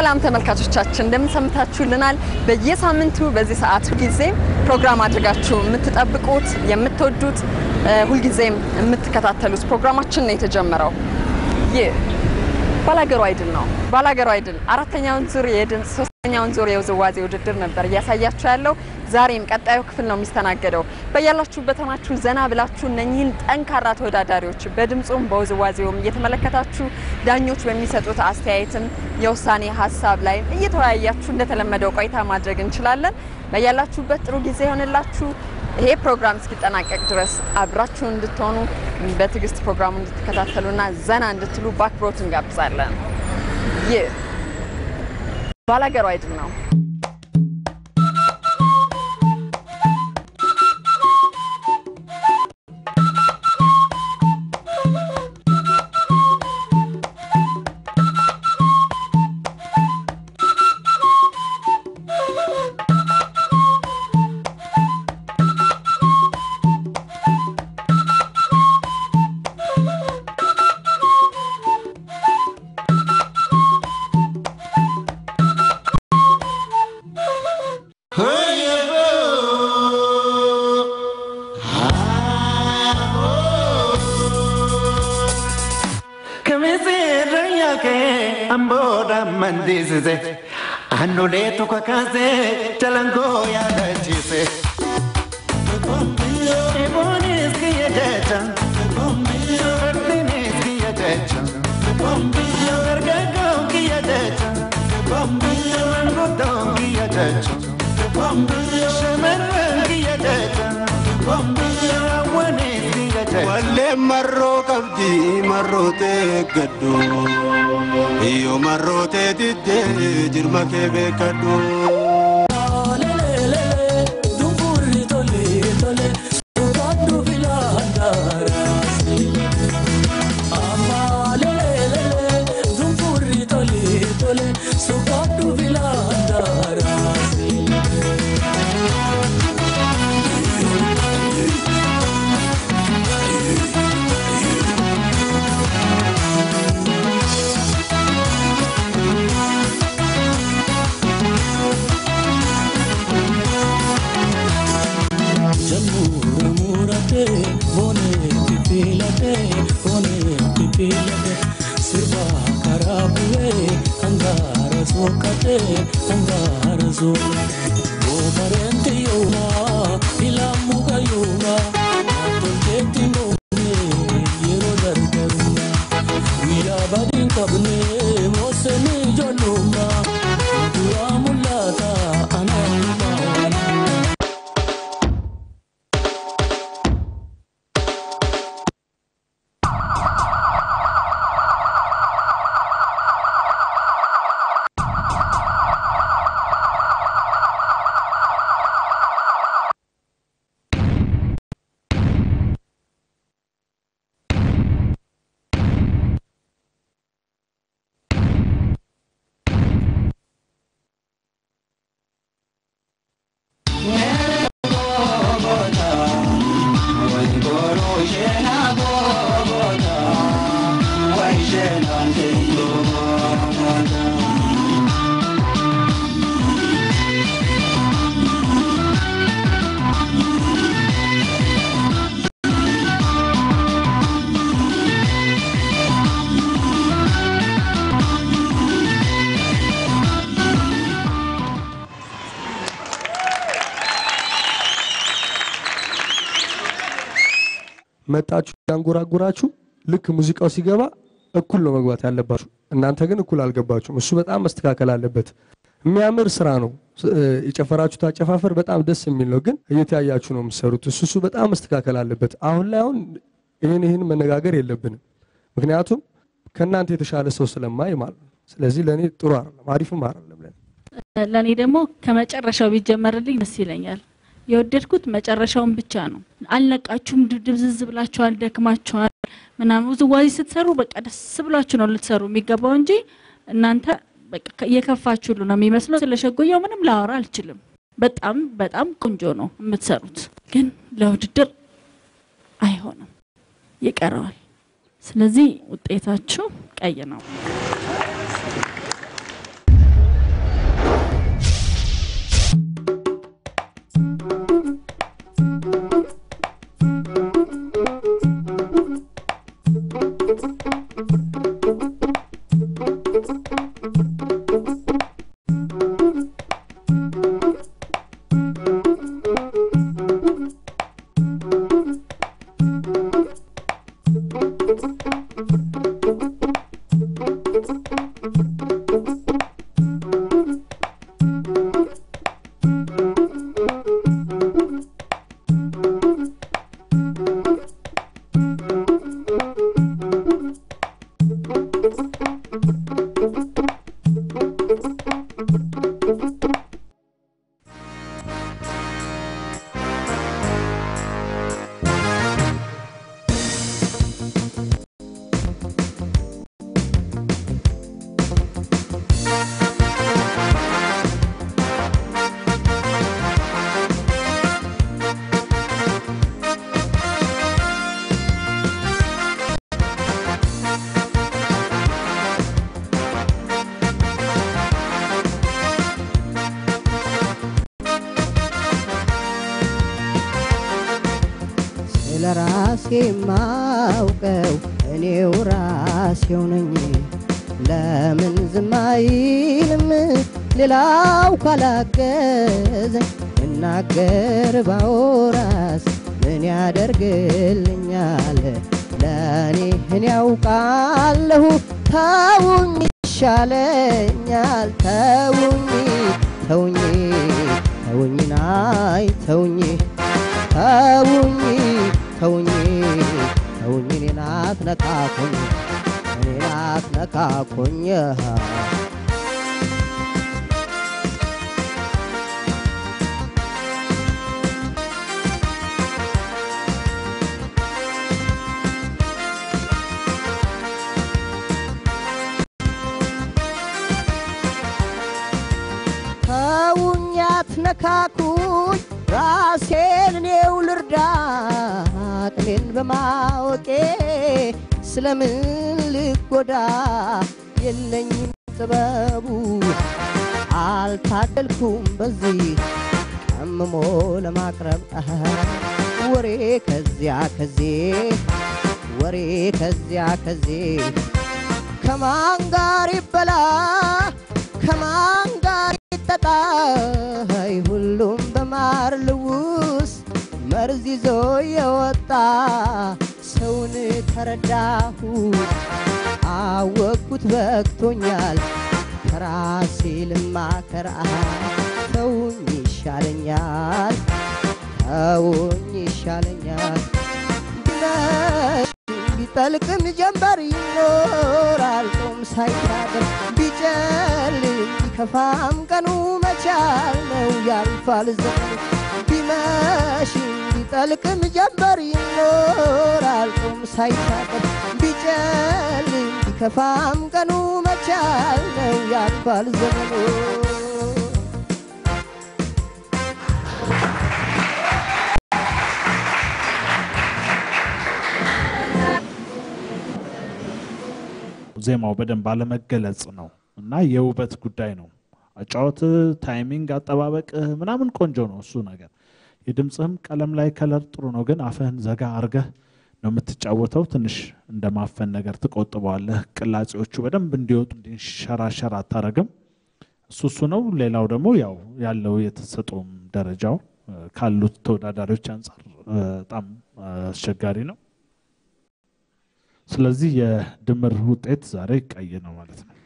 ሰላም ተመልካቾቻችን እንደምን ሰምታችሁልናል? በየሳምንቱ በዚህ ሰዓት ሁልጊዜ ፕሮግራም አድርጋችሁ የምትጠብቁት የምትወዱት ሁልጊዜም የምትከታተሉት ፕሮግራማችን ነው የተጀመረው። ይህ ባላገሩ አይድል ነው። ባላገሩ አይድል አራተኛውን ዙር የድምፅ ሶስተኛውን ዙር የውዝዋዜ ውድድር ነበር እያሳያችሁ ያለው። ዛሬም ቀጣዩ ክፍል ነው የሚስተናገደው። በያላችሁበት ሆናችሁ ዘና ብላችሁ እነኚህን ጠንካራ ተወዳዳሪዎች በድምፁም በውዝዋዜውም እየተመለከታችሁ ዳኞች በሚሰጡት አስተያየትም የውሳኔ ሀሳብ ላይ እየተወያያችሁ እንደተለመደው ቆይታ ማድረግ እንችላለን። በያላችሁበት ጥሩ ጊዜ ይሆንላችሁ። ይሄ ፕሮግራም እስኪጠናቀቅ ድረስ አብራችሁ እንድትሆኑ በትዕግስት ፕሮግራሙ እንድትከታተሉና ዘና እንድትሉ በአክብሮት እንጋብዛለን። ይህ ባላገሩ አይድል ነው። mandisise annoleetu kakaase jalangoo yaadachiise. Eboonis kiyya jecha fardeenis kiyya jecha dargaggoon kiyya jecha manguddoon kiyya jecha shamarran kiyya jecha hawwanis kiyya jecha. Walleen marroo qabdi marrootee gaddu. Iyo marrootee diddee jirma kee beekadhu. መጣችሁ ያንጎራጉራችሁ ልክ ሙዚቃው ሲገባ እኩል ነው መግባት ያለባችሁ። እናንተ ግን እኩል አልገባችሁም። እሱ በጣም መስተካከል አለበት። የሚያምር ስራ ነው የጨፈራችሁት አጨፋፈር በጣም ደስ የሚል ነው። ግን እየተያያችሁ ነው የምትሰሩት። እሱ እሱ በጣም መስተካከል አለበት። አሁን ላይ አሁን ይህን ይህን መነጋገር የለብንም። ምክንያቱም ከእናንተ የተሻለ ሰው ስለማይ ማለት ነው። ስለዚህ ለእኔ ጥሩ አይደለም፣ አሪፍም አይደለም ለእኔ። ለእኔ ደግሞ ከመጨረሻው ቢጀመርልኝ ደስ ይለኛል። የወደድኩት መጨረሻውን ብቻ ነው። አልነቃችሁም፣ ድብዝዝ ብላችኋል፣ ደክማችኋል ምናምን ውዝዋዜ ስትሰሩ በቃ ደስ ብሏችሁ ነው ልትሰሩ የሚገባው እንጂ እናንተ በቃ እየከፋችሁ ሁሉ ነው የሚመስለው። ስለ ሸጎያው ምንም ላወራ አልችልም። በጣም በጣም ቆንጆ ነው የምትሰሩት፣ ግን ለውድድር አይሆንም፣ ይቀረዋል። ስለዚህ ውጤታችሁ ቀይ ነው። ራሴ ማውቀው እኔው ራሴው ነኝ። ለምን ዝም አይልም ሌላው ካላገዘኝ እናገር ባወራስ ምን ያደርግልኛል? ለእኔ እኔ ያውቃለሁ ተውኝ ይሻለኛል ተውኝ ተውኝ ተውኝ ናይ ተውኝ ተውኝ ተውኝ ተውኝ እኔን አትነካኩኝ እኔን አትነካኩኝ ተውኝ አትነካኩኝ ራሴን እኔው ልርዳ አቅሜን በማወቄ ስለምን ልጎዳ የለኝም ጥበቡ አልታደልኩም በዚህ ቀምሞ ለማቅረብ አሃ፣ ወሬ ከዚያ ከዜ ወሬ ከዚያ ከዜ ከማን ጋር ይበላ ከማን ጋር ይጠጣ አይ ሁሉም በማር ልውስ መርዝ ይዞ የወጣ ሰውን ተረዳሁ አወቅኩት በቅቶኛል ከራሴ ልማከር አሃ፣ ተውኝ ይሻለኛል ተውኝ ይሻለኛል ቢመሽ ቢጠልቅም ጀንበር ይኖራል ጦም ሳይታደር ቢጨልም ቢከፋም ቀኑ መቻል ነው ያልፋል ዘመኑ ቢመሽም ቢጠልቅም ጀንበር ይኖራል ጦም ሳይታደር ቢጨልም ቢከፋም ቀኑ መቻል ነው ያልፋል ዘመኑ ዜማው በደንብ አለመገለጽ ነው እና የውበት ጉዳይ ነው። አጫወት፣ ታይሚንግ፣ አጠባበቅ ምናምን ቆንጆ ነው እሱ ነገር። የድምፅህም ቀለም ላይ ከለር ጥሩ ነው፣ ግን አፍህን ዘጋ አርገህ ነው የምትጫወተው። ትንሽ እንደ ማፈን ነገር ትቆጥበዋለህ። ቅላጼዎቹ በደንብ እንዲወጡ እንዲንሸራሸር አታረግም። እሱ እሱ ነው። ሌላው ደግሞ ያው ያለው የተሰጦም ደረጃው እ፣ ካሉት ተወዳዳሪዎች አንጻር እ፣ በጣም አስቸጋሪ ነው። ስለዚህ የድምር ውጤት ዛሬ ቀይ ነው ማለት ነው።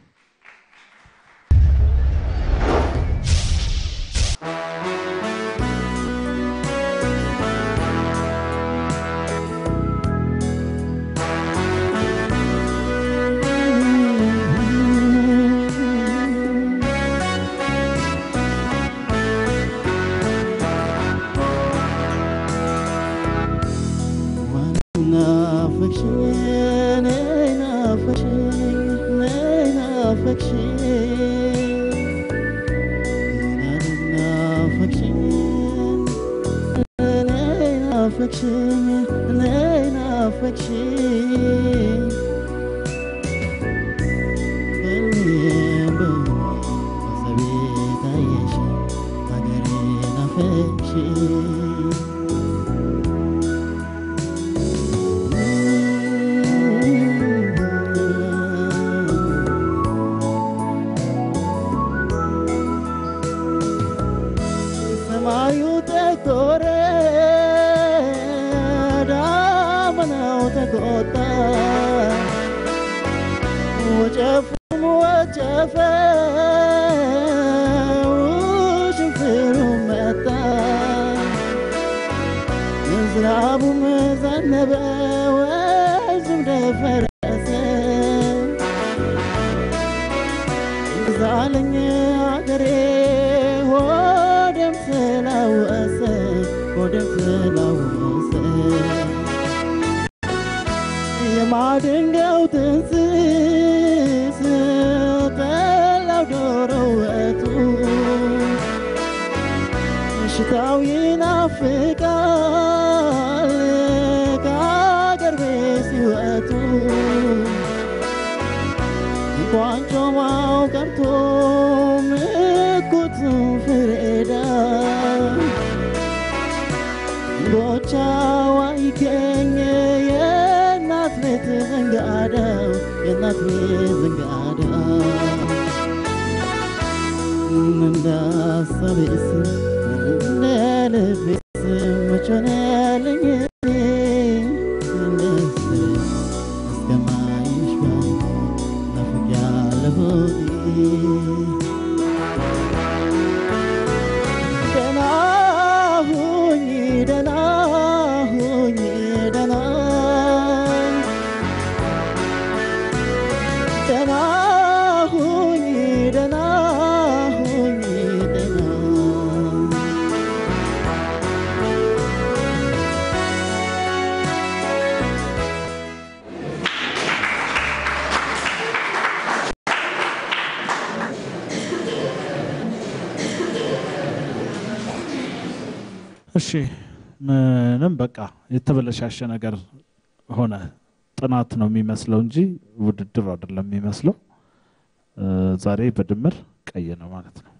ሰማዩ ጠቆረ፣ ዳመናው ተቆጣ፣ ወጨፉም ወጨፈ፣ ሽንፍሩ መጣ፣ ዝናቡም ዘነበ፣ ወንዙም ደፈረሰ። ዛለኝ አገሬ ሆደም ስላወሰ ሆደም ስላወሰ የማድንጋው ጥንስስ ጠላው ዶሮ ወጡ ሽታው ይናፍቃል ከአገር ቤት ሲወጡ እንኳን ጮማው ቀርቶ ምኩት ፍሬዳ ጎቻዋ ይገኝ እናቴ ዘንጋዳ እንዳሳቤስ እንደ ልቤስ መች ሆነልኝ እኔ እንደስር እስከማይሽ ጋር ናፍቄያለሁ ደህና ሁኚ ደህና ሁኚ ደህና ደህና ሁኚ ደህና ሁኚ ደህና እሺ ምንም በቃ የተበለሻሸ ነገር ሆነ። ጥናት ነው የሚመስለው እንጂ ውድድር አይደለም የሚመስለው። እ፣ ዛሬ በድምር ቀይ ነው ማለት ነው።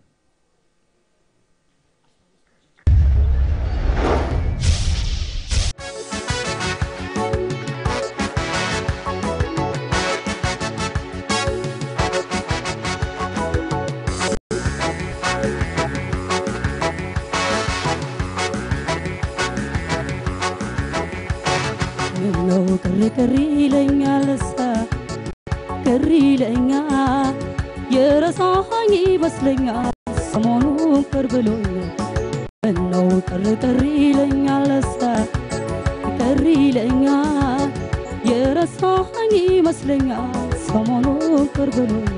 ምነው ቅሪ ቅሪ ይለኛል እሳ ቅሪ ይለኛል የረሳኸኝ ይመስለኛል ሰሞኑን ቅር ብሎኛል ምነው ቅሪ ቅሪ ይለኛል እሳ ቅሪ ይለኛል የረሳኸኝ ይመስለኛል ሰሞኑን ቅር ብሎኛል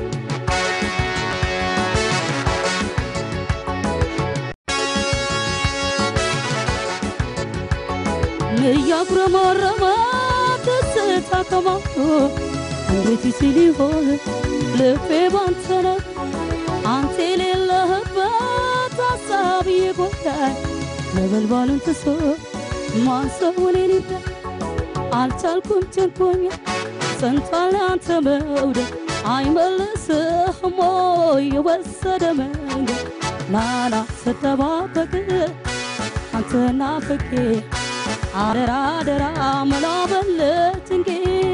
እያጉረመረመ ደስታ ከማቶ እንዴት ሲል ይሆን ልቤ ባንተ ነው አንተ የሌለህበት ሀሳብ ይጎዳል ነበልባሉን ትሶ ማን ሰው እኔን ይርዳል አልቻልኩም ጨንቆኛል ጸንቷል አንተ መውደድ አይመልስህም ወይ የወሰደ መንገድ ናና ስተባበቅ አንተ ናፍቄ አደራ አደራ መላበለት እንጌ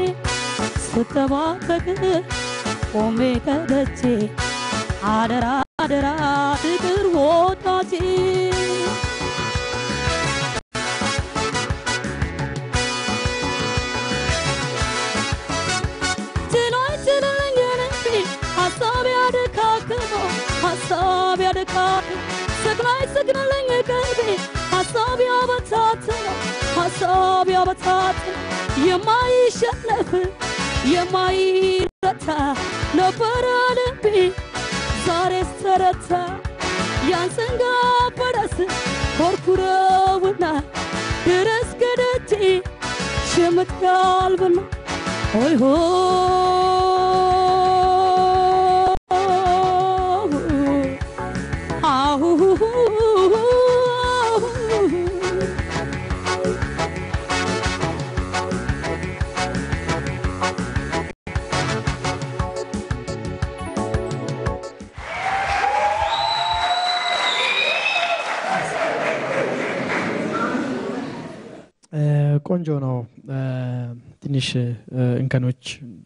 ስተባበቅ ቆሜ ከደጄ አደራ አደራ ፍቅር ወዳጄ ችሎኝ ችለኝ ነኝ ሀሳብ ያደካክመው ሀሳብ ያደካክም ሰግናይ ሰግናለኝ ቀልቤ ሀሳብ ያበታትነው ሀሳብ ያበታትን የማይሸነፍ የማይረታ ነበረ ልቤ ዛሬስ ተረታ ያንሰንጋ በረስ ኮርኩረውና ድረስ ገደጄ ሽምት ጋልብና ሆይ ሆ ቆንጆ ነው። ትንሽ እንከኖች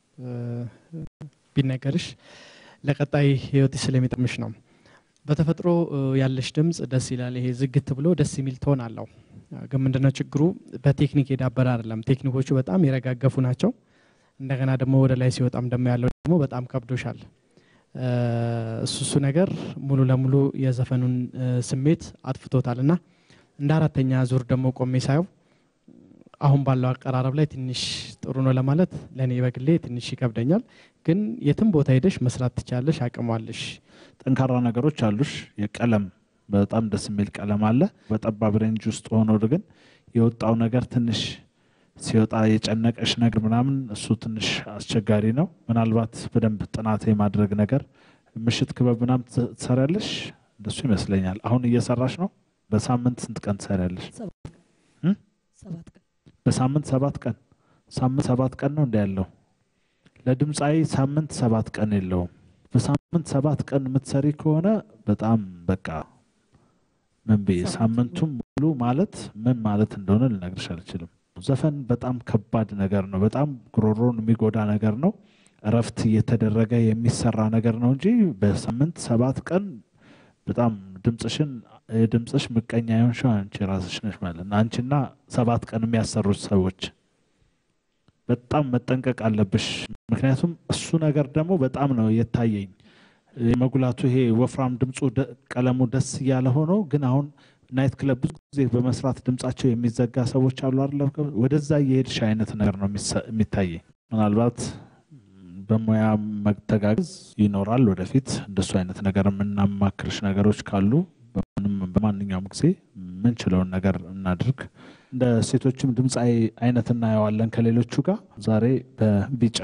ቢነገርሽ ለቀጣይ ህይወት ስለሚጠቅምሽ ነው። በተፈጥሮ ያለሽ ድምፅ ደስ ይላል። ይሄ ዝግት ብሎ ደስ የሚል ቶን አለው። ግን ምንድነው ችግሩ? በቴክኒክ የዳበረ አይደለም። ቴክኒኮቹ በጣም የረጋገፉ ናቸው። እንደገና ደግሞ ወደ ላይ ሲወጣም ደግሞ ያለው ደግሞ በጣም ከብዶሻል። እሱ እሱ ነገር ሙሉ ለሙሉ የዘፈኑን ስሜት አጥፍቶታል እና እንደ አራተኛ ዙር ደግሞ ቆሜ ሳየው አሁን ባለው አቀራረብ ላይ ትንሽ ጥሩ ነው ለማለት ለእኔ በግሌ ትንሽ ይከብደኛል። ግን የትም ቦታ ሄደሽ መስራት ትችላለሽ፣ አቅሟለሽ። ጠንካራ ነገሮች አሉሽ። የቀለም በጣም ደስ የሚል ቀለም አለ። በጠባብ ሬንጅ ውስጥ ሆኖ ግን የወጣው ነገር ትንሽ ሲወጣ የጨነቀሽ ነገር ምናምን እሱ ትንሽ አስቸጋሪ ነው። ምናልባት በደንብ ጥናት የማድረግ ነገር ምሽት ክበብ ምናምን ትሰሪያለሽ? እንደሱ ይመስለኛል። አሁን እየሰራሽ ነው። በሳምንት ስንት ቀን ትሰሪያለሽ? ሰባት ቀን በሳምንት ሰባት ቀን ሳምንት ሰባት ቀን ነው እንደ ያለው ለድምፃዊ ሳምንት ሰባት ቀን የለውም። በሳምንት ሰባት ቀን የምትሰሪ ከሆነ በጣም በቃ ምን ብዬ ሳምንቱም ሙሉ ማለት ምን ማለት እንደሆነ ልነግርሽ አልችልም። ዘፈን በጣም ከባድ ነገር ነው። በጣም ጉሮሮን የሚጎዳ ነገር ነው። እረፍት እየተደረገ የሚሰራ ነገር ነው እንጂ በሳምንት ሰባት ቀን በጣም ድምፅሽን የድምፅሽ ምቀኛ የሆንሽው አንቺ ራስሽ ነሽ ማለት ነው። አንቺና ሰባት ቀን የሚያሰሩት ሰዎች በጣም መጠንቀቅ አለብሽ። ምክንያቱም እሱ ነገር ደግሞ በጣም ነው የታየኝ መጉላቱ። ይሄ ወፍራም ድምፁ ደ- ቀለሙ ደስ እያለ ሆኖ ግን አሁን ናይት ክለብ ብዙ ጊዜ በመስራት ድምጻቸው የሚዘጋ ሰዎች አሉ አይደለ? ወደዛ እየሄድሽ አይነት ነገር ነው የሚሰ- የሚታየኝ። ምናልባት በሙያ መተጋገዝ ይኖራል ወደፊት። እንደሱ አይነት ነገር የምናማክርሽ ነገሮች ካሉ በምንም- በማንኛውም ጊዜ ምንችለውን ነገር እናድርግ። እንደ ሴቶችም ድምፃዊ አይነት እናየዋለን ከሌሎቹ ጋር ዛሬ በቢጫ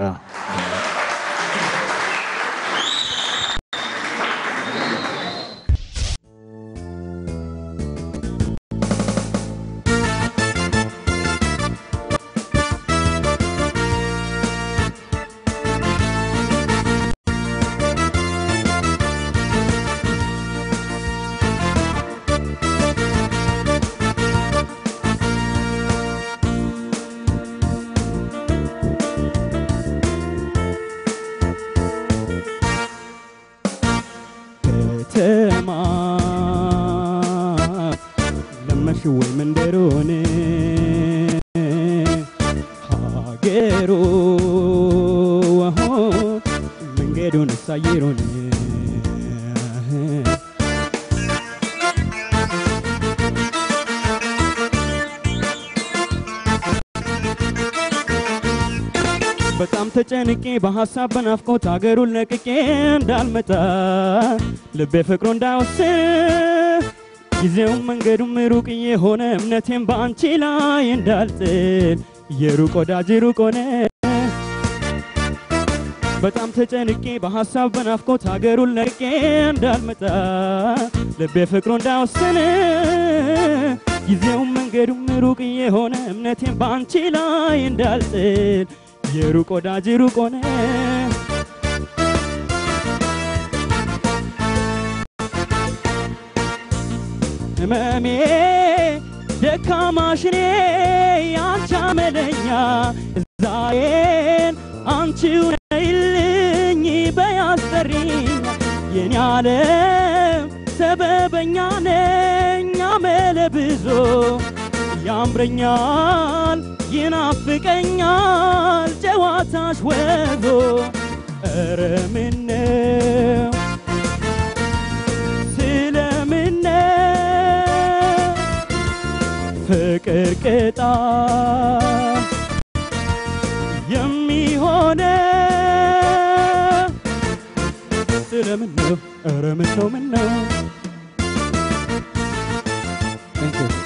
ከተማ ለመሽ ወይ መንደሮን ሀገሩ መንገዱን ሳይሮን በጣም ተጨንቄ በሀሳብ በናፍቆት ሀገሩን ለቅቄ እንዳልመጣ ልቤ ፍቅሩ እንዳይወስን ጊዜውም መንገዱም ሩቅ የሆነ እምነቴም በአንቺ ላይ እንዳልጥል የሩቅ ወዳጅ ሩቅ ሆነ በጣም ተጨንቄ በሀሳብ በናፍቆት ሀገሩን ለቅቄ እንዳልመጣ ልቤ ፍቅሩ እንዳይወስን ጊዜውም መንገዱም ሩቅ የሆነ እምነቴም በአንቺ ላይ እንዳልጥል የሩቅ ወዳጅ ሩቅ ሆነ ህመሜ ደካማሽኔ አንቺ አመለኛ ዛሬን አንቺው ነይልኝ በያስጠሪኝ የኔ ዓለም ሰበበኛ ነኝ አመለ ብዙ ያምረኛል ይናፍቀኛል ጨዋታሽ ወዞ ኧረ ምነው ስለምነው ፍቅር ቅጣ የሚሆነ ስለምነው ኧረ ምነው ምነው Thank you.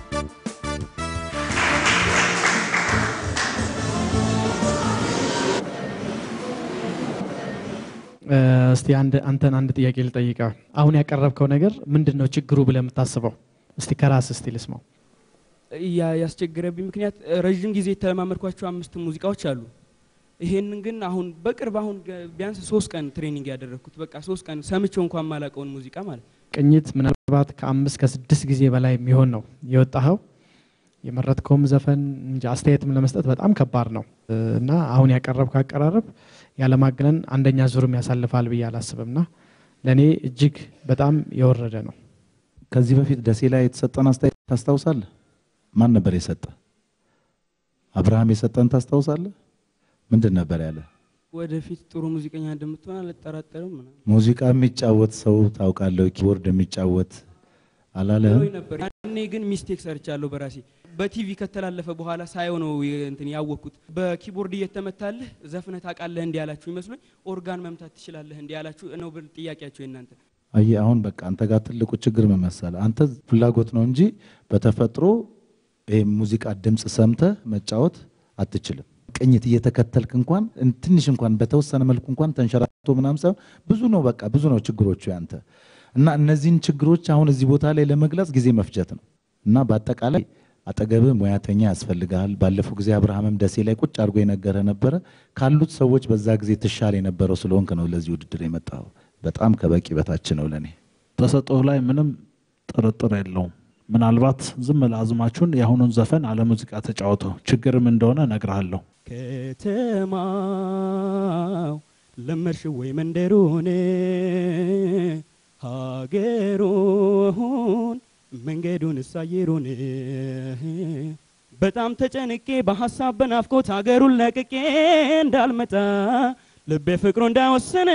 እስቲ አንድ አንተን አንድ ጥያቄ ልጠይቀ። አሁን ያቀረብከው ነገር ምንድን ነው ችግሩ ብለህ የምታስበው? እስቲ ከራስ እስቲ ልስማው። ያ- ያስቸገረብኝ ምክንያት ረዥም ጊዜ የተለማመድኳቸው አምስት ሙዚቃዎች አሉ። ይሄንን ግን አሁን በቅርብ አሁን ገ- ቢያንስ ሶስት ቀን ትሬኒንግ ያደረግኩት በቃ ሶስት ቀን ሰምቼው እንኳን ማላቀውን ሙዚቃ ማለት ነው። ቅኝት ምናልባት ከአምስት ከስድስት ጊዜ በላይ የሚሆን ነው የወጣኸው። የመረጥከውም ዘፈን እንጂ አስተያየትም ለመስጠት በጣም ከባድ ነው እና አሁን ያቀረብከው አቀራረብ ያለማግነን አንደኛ ዙርም ያሳልፋል ብዬ አላስብም እና ለእኔ እጅግ በጣም የወረደ ነው። ከዚህ በፊት ደሴ ላይ የተሰጠን አስተያየት ታስታውሳለህ? ማን ነበር የሰጠ? አብርሃም የሰጠን ታስታውሳለህ? ምንድን ነበር ያለ? ወደፊት ጥሩ ሙዚቀኛ እንደምትሆን አልጠራጠርም ምናምን ሙዚቃ የሚጫወት ሰው ታውቃለህ? ኪቦርድ የሚጫወት አላለህም? ብሎኝ ነበር። ያኔ ግን ሚስቴክ ሰርቻለሁ በራሴ በቲቪ ከተላለፈ በኋላ ሳየው ነው የ- እንትን ያወቅኩት። በኪቦርድ እየተመታልህ ዘፍነህ ታውቃለህ እንዲህ ያላችሁ ይመስሎኝ ኦርጋን መምታት ትችላለህ እንዲህ ያላችሁ ነው ብል ጥያቄያቸው የእናንተ አየህ አሁን በቃ አንተ ጋር ትልቁ ችግር ምን መሰለህ? አንተ ፍላጎት ነው እንጂ በተፈጥሮ ይሄ ሙዚቃ ድምፅ ሰምተህ መጫወት አትችልም። ቅኝት እየተከተልክ እንኳን እን- ትንሽ እንኳን በተወሰነ መልኩ እንኳን ተንሸራቶ ምናምን ሳይሆን ብዙ ነው በቃ ብዙ ነው ችግሮቹ ያንተ እና እነዚህን ችግሮች አሁን እዚህ ቦታ ላይ ለመግለጽ ጊዜ መፍጀት ነው እና በአጠቃላይ አጠገብህ ሙያተኛ ያስፈልግሃል። ባለፈው ጊዜ አብርሃምም ደሴ ላይ ቁጭ አድርጎ የነገረ ነበረ ካሉት ሰዎች በዛ ጊዜ ትሻል የነበረው ስለሆንክ ነው ለዚህ ውድድር የመጣው። በጣም ከበቂ በታች ነው ለእኔ። ተሰጥኦ ላይ ምንም ጥርጥር የለውም። ምናልባት ዝም ለአዝማችሁን የአሁኑን ዘፈን አለ ሙዚቃ ተጫወተው ችግርም እንደሆነ እነግርሃለሁ። ከተማው ለመድሽ ወይ መንደሩን ሀገሩን መንገዱን እሳየሩን በጣም ተጨንቄ በሀሳብ በናፍቆት ሀገሩን ለቅቄ እንዳልመጣ ልቤ ፍቅሩ እንዳይወስን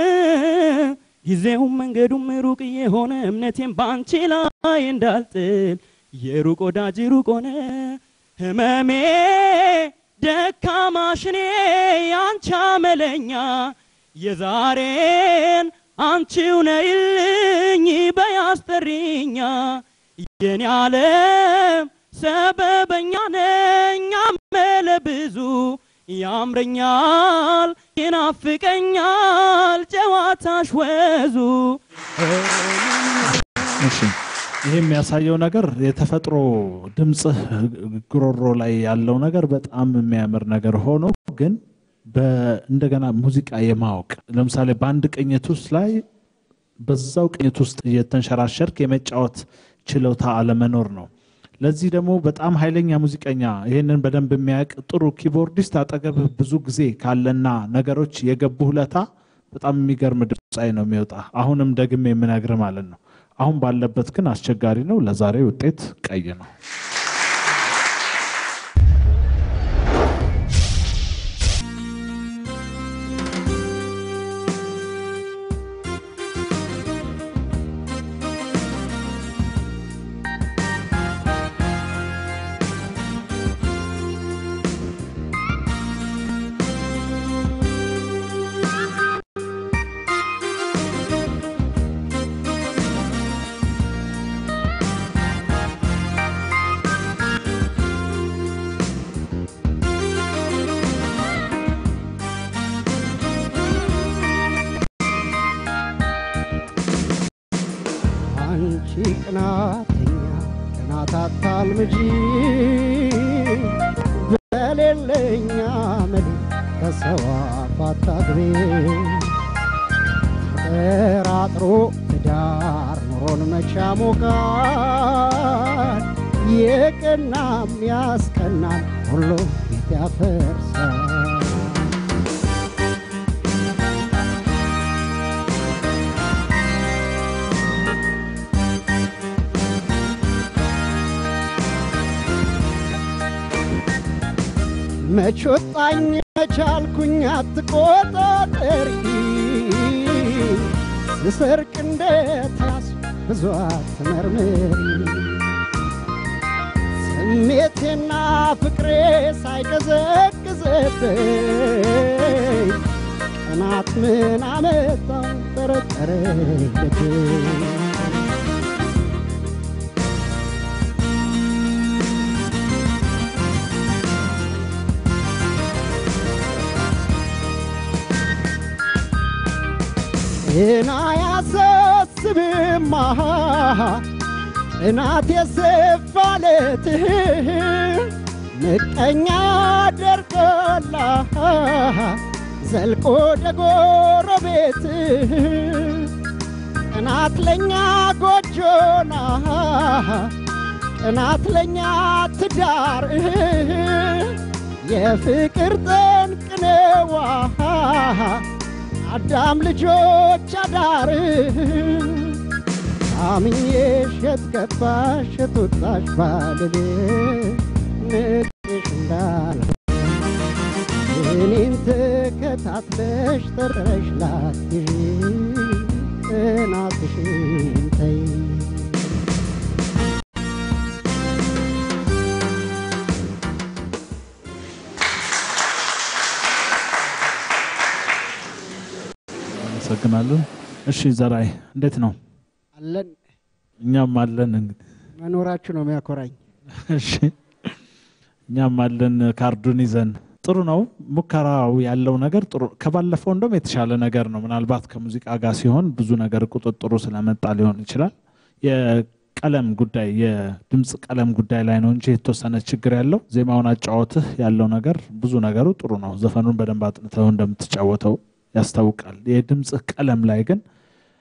ጊዜውም መንገዱም ሩቅ የሆነ እምነቴም በአንቺ ላይ እንዳልጥል የሩቅ ወዳጅ ሩቅ ሆነ ህመሜ ደካማሽኔ ያንቺ አመለኛ የዛሬን አንቺው ነይልኝ በያስጠሪኛ የኔ ዓለም ሰበበኛ ነኝ አመለ ብዙ ያምረኛል ይናፍቀኛል ጨዋታሽ ወዙ እሺ ይሄ የሚያሳየው ነገር የተፈጥሮ ድምፅህ ጉሮሮ ላይ ያለው ነገር በጣም የሚያምር ነገር ሆኖ ግን እንደገና ሙዚቃ የማወቅ ለምሳሌ በአንድ ቅኝት ውስጥ ላይ በዛው ቅኝት ውስጥ እየተንሸራሸርክ የመጫወት ችሎታ አለመኖር ነው። ለዚህ ደግሞ በጣም ኃይለኛ ሙዚቀኛ ይህንን በደንብ የሚያውቅ ጥሩ ኪቦርዲስት አጠገብህ ብዙ ጊዜ ካለና ነገሮች የገቡ ሁለታ በጣም የሚገርም ድምፃዊ ነው የሚወጣ። አሁንም ደግሜ የምነግር ማለት ነው። አሁን ባለበት ግን አስቸጋሪ ነው። ለዛሬ ውጤት ቀይ ነው። አንቺ ቅናተኛ ቅናት አታልምጂ በሌለኛ መድ ከሰው አፍ አታግቢ ተጠራጥሮ ትዳር ኑሮን መቻ ሞቃል የቀናም ያስቀናል ሁሉ ፊት ያፈርሳል መች ወጣኝ መቻልኩኝ አትቆጣጠሪ ስሰርቅ እንደ ታስ ብዙ አትመርምሪ ስሜቴና ፍቅሬ ሳይቀዘቅዘብኝ ቀናት ምን አመጣው ጠረጠረ ልቤ ጤና ያሳስብማ ጥናት የሰፋለትህ ምቀኛ ደርቆላ ዘልቆ ደጎረቤትህ ጥናት ለኛ ጎጆና ጥናት ለኛ ትዳር የፍቅር ጠንቅነዋ አዳም ልጆች አዳር አምኜሽ የት ገባሽ የት ወጣሽ ባልል ንቄሽ እንዳል እኔን ተከታትለሽ ጠርጥረሽ ላትይዥ ጥናትሽን ተይ አመሰግናለሁ። እሺ ዘራይ እንዴት ነው? አለን እኛም አለን። እንግዲህ መኖራችሁ ነው የሚያኮራኝ። እሺ እኛም አለን ካርዱን ይዘን ጥሩ ነው። ሙከራው ያለው ነገር ጥሩ ከባለፈው እንደውም የተሻለ ነገር ነው። ምናልባት ከሙዚቃ ጋር ሲሆን ብዙ ነገር ቁጥጥሩ ስለመጣ ሊሆን ይችላል። የቀለም ጉዳይ የድምፅ ቀለም ጉዳይ ላይ ነው እንጂ የተወሰነ ችግር ያለው ዜማውን አጫወትህ ያለው ነገር ብዙ ነገሩ ጥሩ ነው። ዘፈኑን በደንብ አጥንተው እንደምትጫወተው ያስታውቃል። የድምፅህ ቀለም ላይ ግን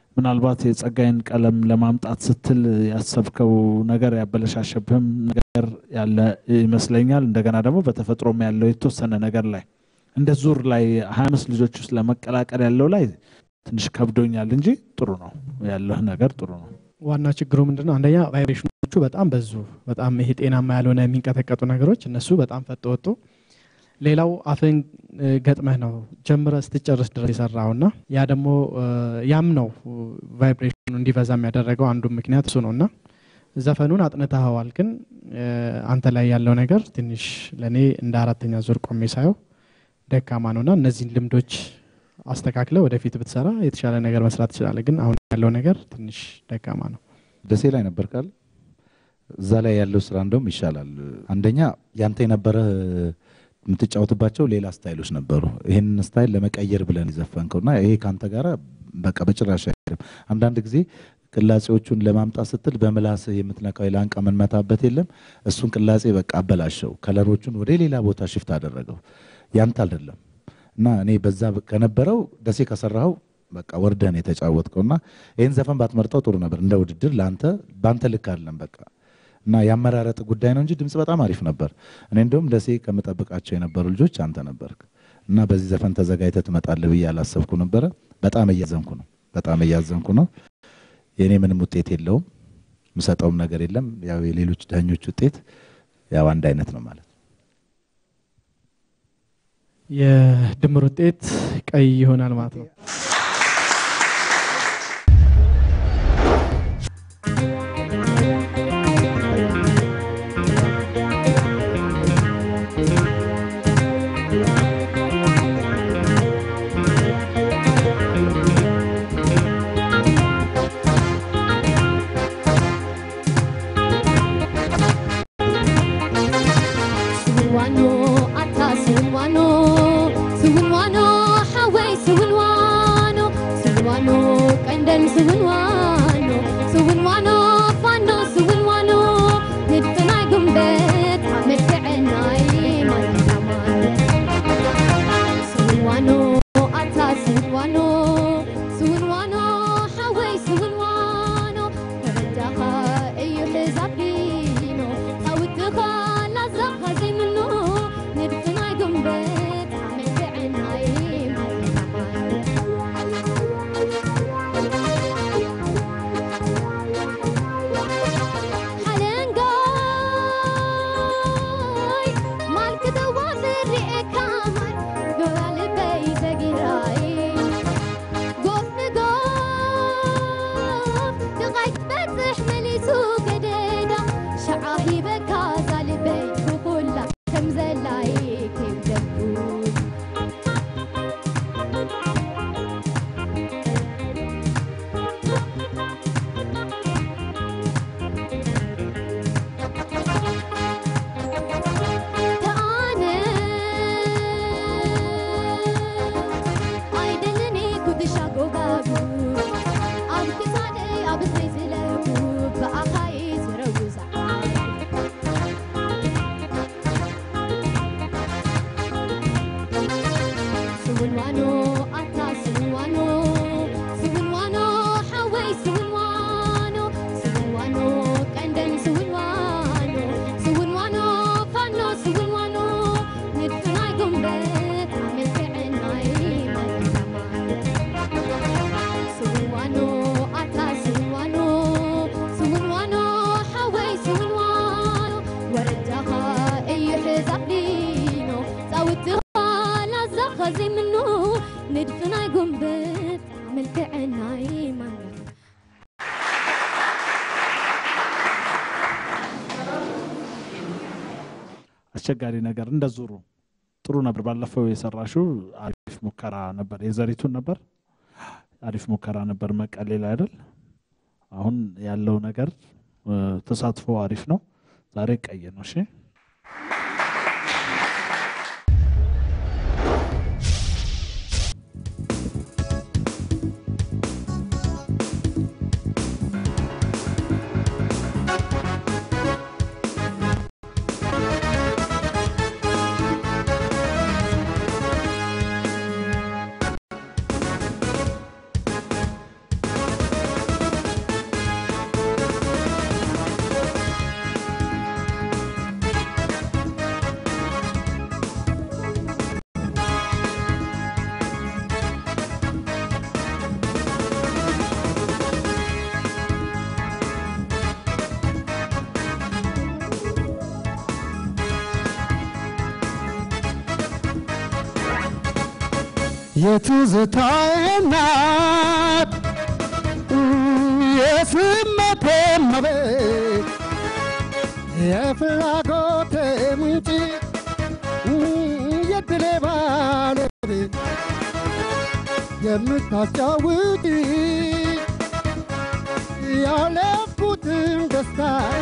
ምናልባት የጸጋዬን ቀለም ለማምጣት ስትል ያሰብከው ነገር ያበለሻሸብህም ነገር ያለ ይመስለኛል። እንደገና ደግሞ በተፈጥሮም ያለው የተወሰነ ነገር ላይ እንደ ዙር ላይ ሀያ አምስት ልጆች ውስጥ ለመቀላቀል ያለው ላይ ትንሽ ከብዶኛል እንጂ ጥሩ ነው ያለህ ነገር ጥሩ ነው። ዋና ችግሩ ምንድነው? አንደኛ ቫይብሬሽኖቹ በጣም በዙ። በጣም ይሄ ጤናማ ያልሆነ የሚንቀጠቀጡ ነገሮች እነሱ በጣም ፈጥ ወጡ። ሌላው አፍን ገጥመህ ነው ጀምረ ስትጨርስ ድረስ የሰራው እና ያ ደግሞ ያም ነው ቫይብሬሽኑ እንዲበዛ የሚያደረገው አንዱ ምክንያት እሱ ነው እና ዘፈኑን አጥንተኸዋል፣ ግን አንተ ላይ ያለው ነገር ትንሽ ለእኔ እንደ አራተኛ ዙር ቆሜ ሳየው ደካማ ነው እና እነዚህን ልምዶች አስተካክለ ወደፊት ብትሰራ የተሻለ ነገር መስራት ትችላለ። ግን አሁን ያለው ነገር ትንሽ ደካማ ነው። ደሴ ላይ ነበር ካል እዛ ላይ ያለው ስራ እንደውም ይሻላል። አንደኛ ያንተ የነበረ የምትጫወትባቸው ሌላ ስታይሎች ነበሩ። ይህንን ስታይል ለመቀየር ብለን የዘፈንከው እና ይሄ ከአንተ ጋር በቃ በጭራሽ አይሄድም። አንዳንድ ጊዜ ቅላጼዎቹን ለማምጣት ስትል በምላስህ የምትነካው የላንቃ የምንመታበት የለም። እሱን ቅላጼ በቃ አበላሸው፣ ከለሮቹን ወደ ሌላ ቦታ ሽፍት አደረገው። ያንተ አይደለም እና እኔ በዛ ከነበረው ደሴ ከሰራኸው በቃ ወርደን የተጫወትከው እና ይህን ዘፈን ባትመርጠው ጥሩ ነበር። እንደ ውድድር ለአንተ በአንተ ልክ አይደለም በቃ እና ያመራረጥ ጉዳይ ነው እንጂ ድምፅ በጣም አሪፍ ነበር። እኔ እንደውም ደሴ ከምጠብቃቸው የነበሩ ልጆች አንተ ነበርክ እና በዚህ ዘፈን ተዘጋጅተህ ትመጣለህ ብዬ አላሰብኩ ነበረ። በጣም እያዘንኩ ነው፣ በጣም እያዘንኩ ነው። የእኔ ምንም ውጤት የለውም፣ የምሰጠውም ነገር የለም። ያው የሌሎች ዳኞች ውጤት ያው አንድ አይነት ነው ማለት ነው። የድምር ውጤት ቀይ ይሆናል ማለት ነው። ስውንዋኖ ኣታ ስውንዋኖ ስውንዋኖ ሓወይ ስውንዋኖ ስውንዋኖ ቀንደን ስውንዋኖ ስውንዋኖ ፋኖ ስውንዋኖ ንድፍናይ ጉንበት መልክዕናይ ማንታማን ስውንዋኖ ኣታ ስውንዋኖ ስውንዋኖ ሓወይ ስውንዋኖ ተረዳኻ እዩ ሕዛቢኖ ታውትኻ ላዛኻ ዘይምኖ ንድፍናይ ጉንበት መልክዕናይ ሓለንጋይ ማልክተዋ ዝርኤካ ማይ ገባልበይ ዘጊራይ ጎፍ ንጎፍ ድቓይ ትበፅሕ መሊሱ ገደዳ ሸዓ ሂበካ ዛልበይ ብኩላ ከም ዘላይ ከይብደቡ ተኣነ ኣይደለኒ ኩትሻ ጎጋጉ ኣብ ክሳደይ ኣብ እዝነይ ዝለቡ ብኣኻይ ዝረውዛ ስውንዋኖ ኣታ ስውንዋኖ ስውንዋኖ ሓወይ ስውንዋኖ ስውንዋኖ ቀንደን ስውንዋኖ ስውንዋኖ ፋኖ ስውንዋኖ ንድፍናይ ጉንበት መልክዕናይ መልካማን ስውንዋኖ ኣታ ስውንዋኖ ስውንዋኖ ሓወይ ስውንዋኖ ወረዳኻ እዩ ሕዛቢኖ ፃውትኻ ላዛኻ ዘይምኖ ንድፍናይ ጉንበት መልክዕናይ ማንጋ አስቸጋሪ ነገር እንደ ዙሩ ጥሩ ነበር። ባለፈው የሰራሽው አሪፍ ሙከራ ነበር። የዘሪቱን ነበር አሪፍ ሙከራ ነበር መቀሌ ላይ አይደል? አሁን ያለው ነገር እ፣ ተሳትፎ አሪፍ ነው። ዛሬ ቀይ ነው። እሺ የትዝታዬ እናት የስሜቴ እመቤት የፍላጎቴ ምንጭ የድሌ ባለቤት የምታጫውቲ ያለፍኩትን ደስታ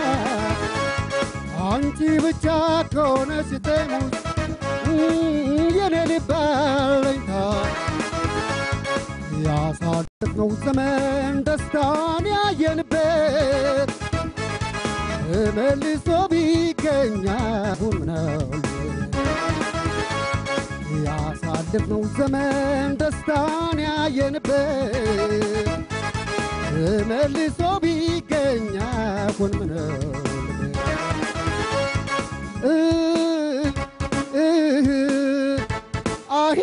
አንቺ ብቻ ከሆነሽ ቴሙስ የኔ ልብ አለኝታ ያሳለፍነው ዘመን ደስታን ያየንበት መልሶ ቢገኝ አሁን ምናልባት ያሳለፍነው ዘመን ደስታን ያየንበት መልሶ ቢገኝ አሁን ምናልባት አሂ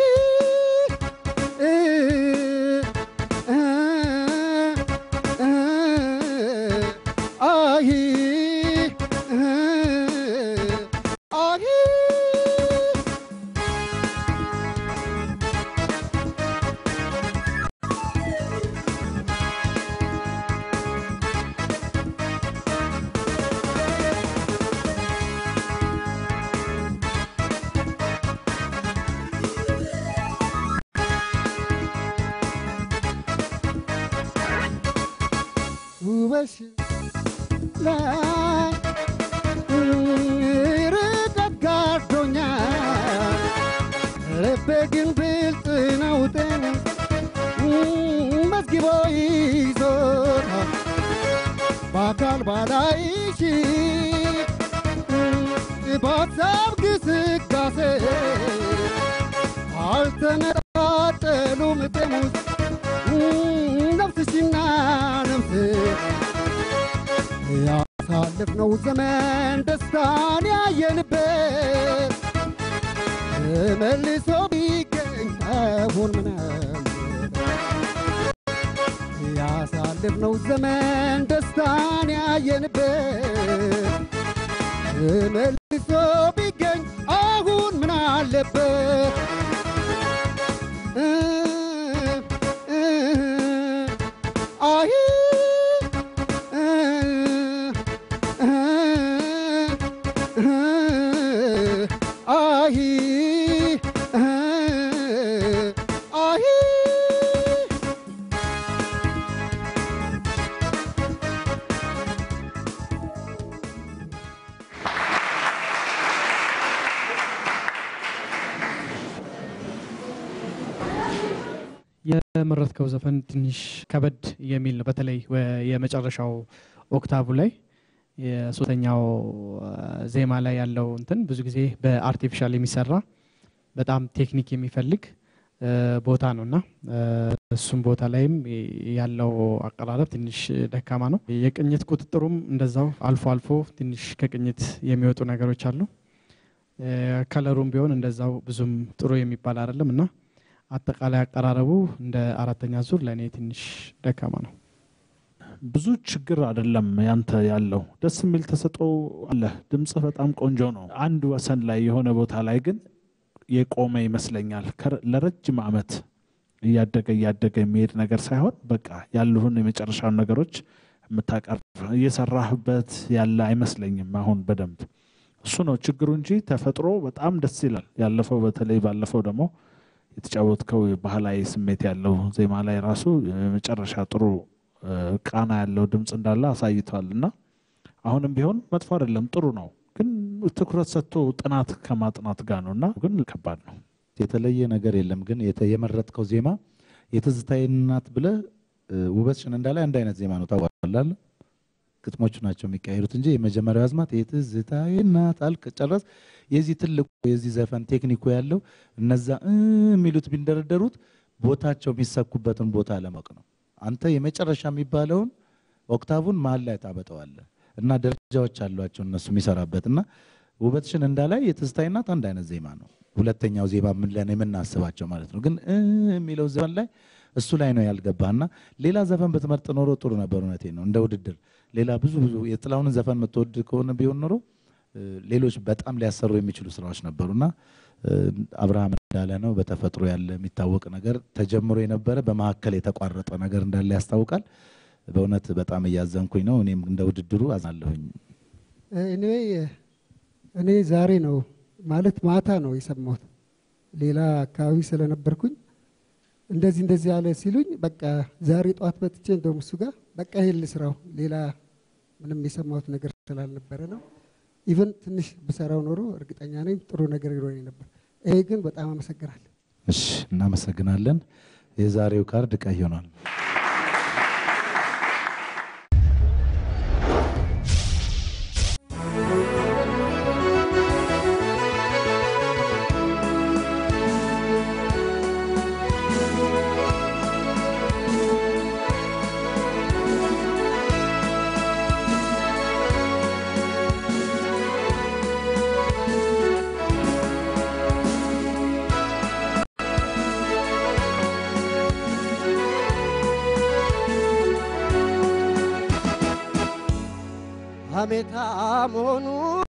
አሂ አሂ ውበሽ ላይ ርቀት ጋርዶኛል ልቤ ግን ብልጥ ነው ጤን መዝግቦ ይዞታል በአካል ባላይሽ በሀሳብ ግስጋሴ አልተነጣጠሉም ጤሙስ ነፍስሽና ነፍሴ ያሳለፍነው ዘመን ደስታን ያየንበት መልሶ ቢገኝ አሁን ምናልባት ያሳለፍነው ዘመን ደስታን ያየንበት መልሶ ቢገኝ አሁን ምን አለበት አይ አይ አይ የመረጥከው ዘፈን ትንሽ ከበድ የሚል ነው። በተለይ ወ- የመጨረሻው ኦክታቡ ላይ የሶስተኛው አ፣ ዜማ ላይ ያለው እንትን ብዙ ጊዜ በአርቲፊሻል የሚሰራ በጣም ቴክኒክ የሚፈልግ አ፣ ቦታ ነው እና አ፣ እሱም ቦታ ላይም ያለው አቀራረብ ትንሽ ደካማ ነው። የቅኝት ቁጥጥሩም እንደዛው አልፎ አልፎ ትንሽ ከቅኝት የሚወጡ ነገሮች አሉ። አ፣ ከለሩም ቢሆን እንደዛው ብዙም ጥሩ የሚባል አይደለም እና አጠቃላይ አቀራረቡ እንደ አራተኛ ዙር ለእኔ ትንሽ ደካማ ነው። ብዙ ችግር አይደለም ያንተ ያለው ደስ የሚል ተሰጥኦ አለ። ድምጽህ በጣም ቆንጆ ነው። አንድ ወሰን ላይ የሆነ ቦታ ላይ ግን የቆመ ይመስለኛል። ከረ- ለረጅም ዓመት እያደገ እያደገ የሚሄድ ነገር ሳይሆን በቃ ያሉህን የመጨረሻውን ነገሮች የምታቀርብ እየሰራህበት ያለ አይመስለኝም። አሁን በደንብ እሱ ነው ችግሩ እንጂ ተፈጥሮ በጣም ደስ ይላል። ያለፈው በተለይ ባለፈው ደግሞ የተጫወትከው ባህላዊ ስሜት ያለው ዜማ ላይ ራሱ የመጨረሻ ጥሩ እ፣ ቃና ያለው ድምፅ እንዳለ አሳይቷል እና አሁንም ቢሆን መጥፎ አይደለም፣ ጥሩ ነው። ግን ትኩረት ሰጥቶ ጥናት ከማጥናት ጋር ነው እና ግን ከባድ ነው። የተለየ ነገር የለም። ግን የተ- የመረጥከው ዜማ የትዝታዬ እናት ብለህ እ፣ ውበትሽን እንዳለ አንድ አይነት ዜማ ነው ታውቃለህ። ግጥሞቹ ናቸው የሚቀያየሩት እንጂ የመጀመሪያው አዝማት የትዝታዬ እናት አልክ ጨረስ። የዚህ ትልቁ የዚህ ዘፈን ቴክኒኩ ያለው እነዛ እ የሚሉት ቢንደረደሩት ቦታቸው የሚሰኩበትን ቦታ ለማወቅ ነው። አንተ የመጨረሻ የሚባለውን ኦክታቡን መሀል ላይ ታበጠዋለህ እና ደረጃዎች አሏቸው እነሱ የሚሰራበት እና ውበትሽን እንዳላይ የትዝታዬ እናት አንድ አይነት ዜማ ነው። ሁለተኛው ዜማ ምን ለን የምናስባቸው ማለት ነው። ግን እ የሚለው ዘፈን ላይ እሱ ላይ ነው ያልገባና ሌላ ዘፈን ብትመርጥ ኖሮ ጥሩ ነበር። እውነቴ ነው። እንደ ውድድር ሌላ ብዙ ብዙ የጥላሁንን ዘፈን የምትወድ ከሆነ ቢሆን ኖሮ እ ሌሎች በጣም ሊያሰሩ የሚችሉ ስራዎች ነበሩና እ አብርሃም እንዳለ ነው። በተፈጥሮ ያለ የሚታወቅ ነገር ተጀምሮ የነበረ በመካከል የተቋረጠ ነገር እንዳለ ያስታውቃል። በእውነት በጣም እያዘንኩኝ ነው። እኔም እንደ ውድድሩ አዝናለሁኝ። እኔ እኔ ዛሬ ነው ማለት ማታ ነው የሰማሁት። ሌላ አካባቢ ስለነበርኩኝ እንደዚህ እንደዚህ ያለ ሲሉኝ በቃ ዛሬ ጠዋት መጥቼ እንደውም እሱ ጋር በቃ ይሄን ልስራው ሌላ ምንም የሰማሁት ነገር ስላልነበረ ነው። ኢቨን ትንሽ ብሰራው ኖሮ እርግጠኛ ነኝ ጥሩ ነገር ይኖረኝ ነበር። ይሄ ግን በጣም አመሰግናለሁ። እሺ፣ እናመሰግናለን። የዛሬው ካርድ ቀይ ሆኗል። ሀሜታ መሆኑ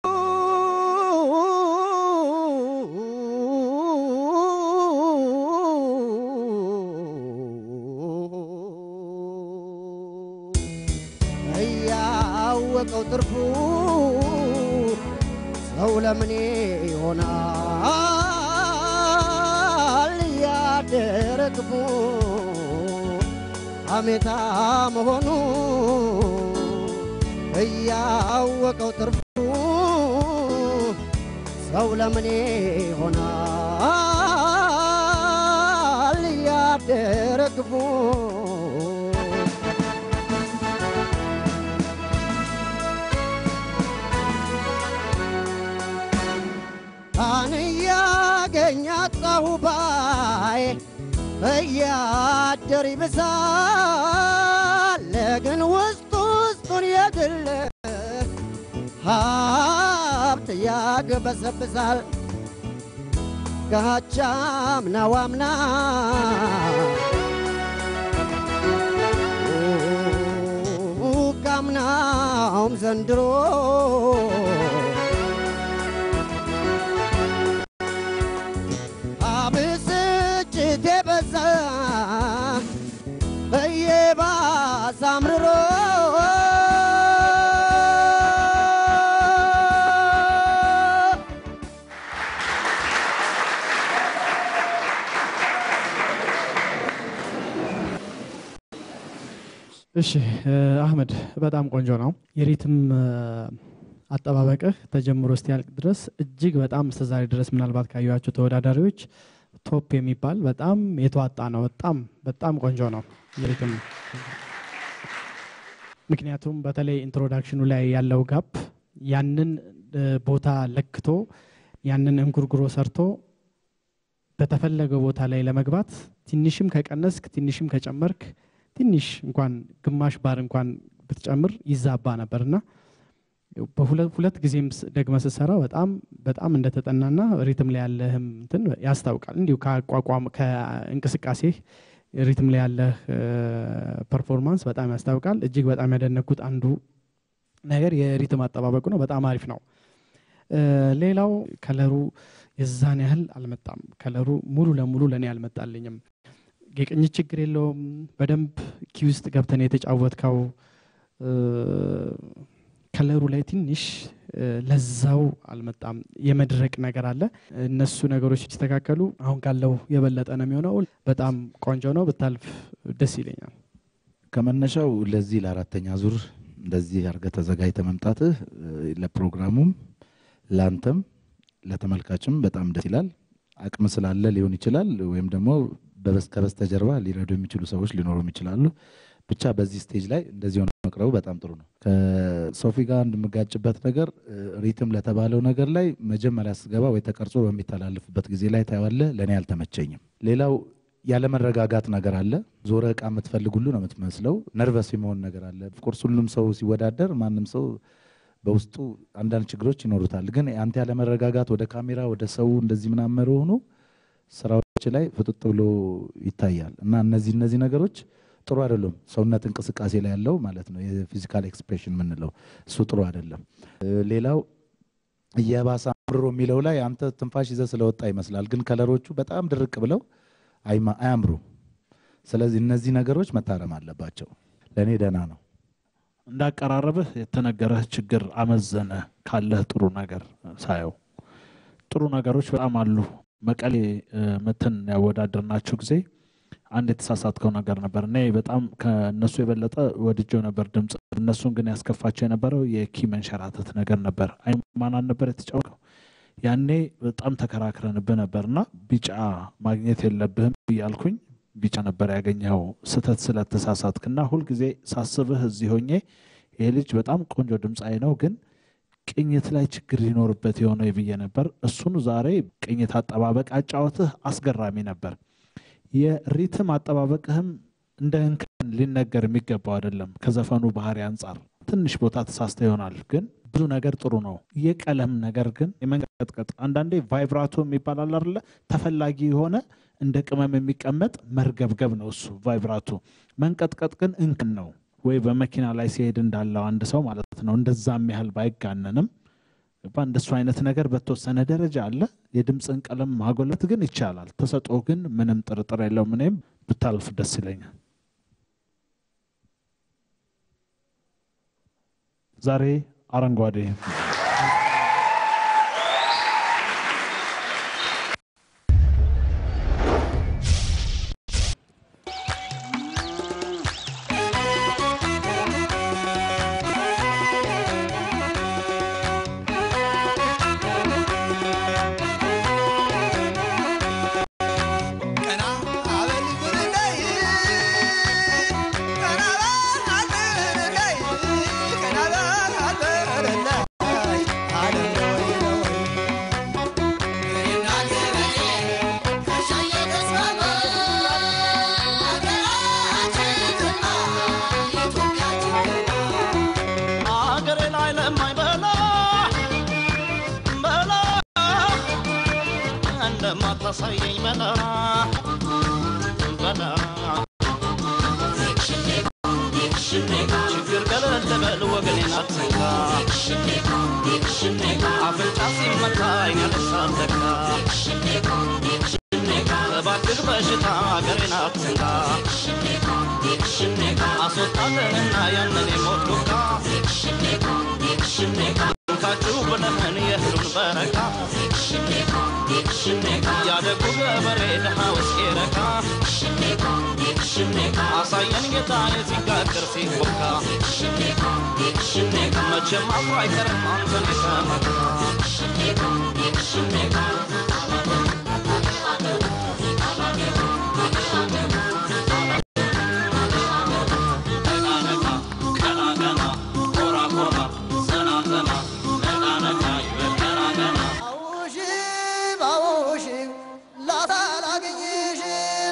እያወቀው ትርፉ ሰው ለምኔ ይሆናል እያደረ ክፉ ሀሜታ መሆኑ እያወቀው ትርፉ ሰው ለምኔ ይሆናል እያደረ ክፉ ካን እያገኝ አጣሁ ባይ እያደር ይብሳል ግን ውስጥ ውስጡን የግል ሀብት ያግበሰብሳል ጋቻም ነዋምና ካምናውም ዘንድሮ አብስጭት የበዛ እየባሰ አምርሮ እሺ አህመድ በጣም ቆንጆ ነው። የሪትም አጠባበቅህ ተጀምሮ እስኪያልቅ ድረስ እጅግ በጣም እስከዛሬ ድረስ ምናልባት ካየኋቸው ተወዳዳሪዎች ቶፕ የሚባል በጣም የተዋጣ ነው። በጣም በጣም ቆንጆ ነው የሪትም ምክንያቱም በተለይ ኢንትሮዳክሽኑ ላይ ያለው ጋፕ ያንን ቦታ ለክቶ ያንን እንጉርጉሮ ሰርቶ በተፈለገው ቦታ ላይ ለመግባት ትንሽም ከቀነስክ ትንሽም ከጨመርክ ትንሽ እንኳን ግማሽ ባር እንኳን ብትጨምር ይዛባ ነበርና በሁለት ጊዜም ደግመ ስትሰራ በጣም በጣም እንደተጠናና ሪትም ላይ ያለህም እንትን ያስታውቃል። እንዲሁ ከአቋቋም ከእንቅስቃሴ ሪትም ላይ ያለህ ፐርፎርማንስ በጣም ያስታውቃል። እጅግ በጣም ያደነኩት አንዱ ነገር የሪትም አጠባበቁ ነው። በጣም አሪፍ ነው። ሌላው ከለሩ የዛን ያህል አልመጣም። ከለሩ ሙሉ ለሙሉ ለእኔ አልመጣልኝም። የቅኝት ችግር የለውም። በደንብ ኪ ውስጥ ገብተን የተጫወትከው ከለሩ ላይ ትንሽ ለዛው አልመጣም። የመድረቅ ነገር አለ። እነሱ ነገሮች ሲስተካከሉ አሁን ካለው የበለጠ ነው የሚሆነው። በጣም ቆንጆ ነው። ብታልፍ ደስ ይለኛል። ከመነሻው ለዚህ ለአራተኛ ዙር እንደዚህ አድርገህ ተዘጋጅተህ መምጣትህ ለፕሮግራሙም ለአንተም ለተመልካችም በጣም ደስ ይላል። አቅም ስላለ ሊሆን ይችላል፣ ወይም ደግሞ ከበስተጀርባ ሊረዱ የሚችሉ ሰዎች ሊኖሩም ይችላሉ። ብቻ በዚህ ስቴጅ ላይ እንደዚህ ሆነ መቅረቡ በጣም ጥሩ ነው። ከሶፊ ጋር እንደምጋጭበት ነገር ሪትም ለተባለው ነገር ላይ መጀመሪያ ስገባ ወይ ተቀርጾ በሚተላለፍበት ጊዜ ላይ ታየዋለህ። ለእኔ አልተመቸኝም። ሌላው ያለመረጋጋት ነገር አለ። ዞረ እቃ የምትፈልግ ሁሉ ነው የምትመስለው። ነርቨስ የመሆን ነገር አለ። ኦፍኮርስ ሁሉም ሰው ሲወዳደር ማንም ሰው በውስጡ አንዳንድ ችግሮች ይኖሩታል። ግን አንተ ያለመረጋጋት ወደ ካሜራ ወደ ሰው እንደዚህ ምናምን ሆኖ ስራዎች ላይ ፍጥጥ ብሎ ይታያል እና እነዚህ እነዚህ ነገሮች ጥሩ አይደሉም። ሰውነት እንቅስቃሴ ላይ ያለው ማለት ነው የፊዚካል ኤክስፕሬሽን የምንለው እሱ ጥሩ አይደለም። ሌላው እየባሰ ምሮ የሚለው ላይ አንተ ትንፋሽ ይዘህ ስለወጣ ይመስላል፣ ግን ከለሮቹ በጣም ድርቅ ብለው አይማ- አያምሩም። ስለዚህ እነዚህ ነገሮች መታረም አለባቸው። ለእኔ ደህና ነው። እንዳቀራረብህ የተነገረህ ችግር አመዘነ ካለህ ጥሩ ነገር ሳየው ጥሩ ነገሮች በጣም አሉ። መቀሌ እ፣ መተን ያወዳደርናችሁ ጊዜ አንድ የተሳሳትከው ነገር ነበር። እኔ በጣም ከእነሱ የበለጠ ወድጀው ነበር ድምፅ። እነሱን ግን ያስከፋቸው የነበረው የኪ መንሸራተት ነገር ነበር። አይማናን ነበር የተጫወተው። ያኔ በጣም ተከራክረንብህ ነበር እና ቢጫ ማግኘት የለብህም እያልኩኝ ቢጫ ነበር ያገኘኸው ስህተት ስለተሳሳትክና ሁልጊዜ ሳስብህ እዚህ ሆኜ ይሄ ልጅ በጣም ቆንጆ ድምፃዊ ነው ግን ቅኝት ላይ ችግር ሊኖርበት የሆነ ብዬ ነበር። እሱን ዛሬ ቅኝት አጠባበቅ አጫወትህ አስገራሚ ነበር። የሪትም አጠባበቅህም እንደ እንከን ሊነገር የሚገባው አይደለም። ከዘፈኑ ባህሪ አንጻር ትንሽ ቦታ ተሳስተ ይሆናል፣ ግን ብዙ ነገር ጥሩ ነው። የቀለም ነገር ግን የመንቀጥቀጥ አንዳንዴ ቫይብራቶ የሚባል አለ አይደለ? ተፈላጊ የሆነ እንደ ቅመም የሚቀመጥ መርገብገብ ነው እሱ ቫይብራቶ። መንቀጥቀጥ ግን እንክን ነው ወይ በመኪና ላይ ሲሄድ እንዳለው አንድ ሰው ማለት ነው። እንደዛም ያህል ባይጋነንም ገባ እንደሱ አይነት ነገር በተወሰነ ደረጃ አለ። የድምፅን ቀለም ማጎለት ግን ይቻላል። ተሰጥኦ ግን ምንም ጥርጥር የለውም። እኔም ብታልፍ ደስ ይለኛል። ዛሬ አረንጓዴ አገሬ ላይ ለማይበላ በላ እንደማታሳየኝ በላ በላ ችግር ገለል በል ወገኔን አትንካ አፍንጫ ሲመታ አይን ያለሳለካ እባክህ በሽታ አገሬን አትንካ አስወጣልንና ያንን የሞት ዱካ እንካችሁ ብለህን የእህሉን በረካ ያደጉ ገበሬ ድሃ ውስጥ ረካ አሳየን ጌታ የሲጋግር ሲቦካ መቼም አብሮ አይቀርም አንተን የተመካ አውሽም አውሽም ላታላገኝሽም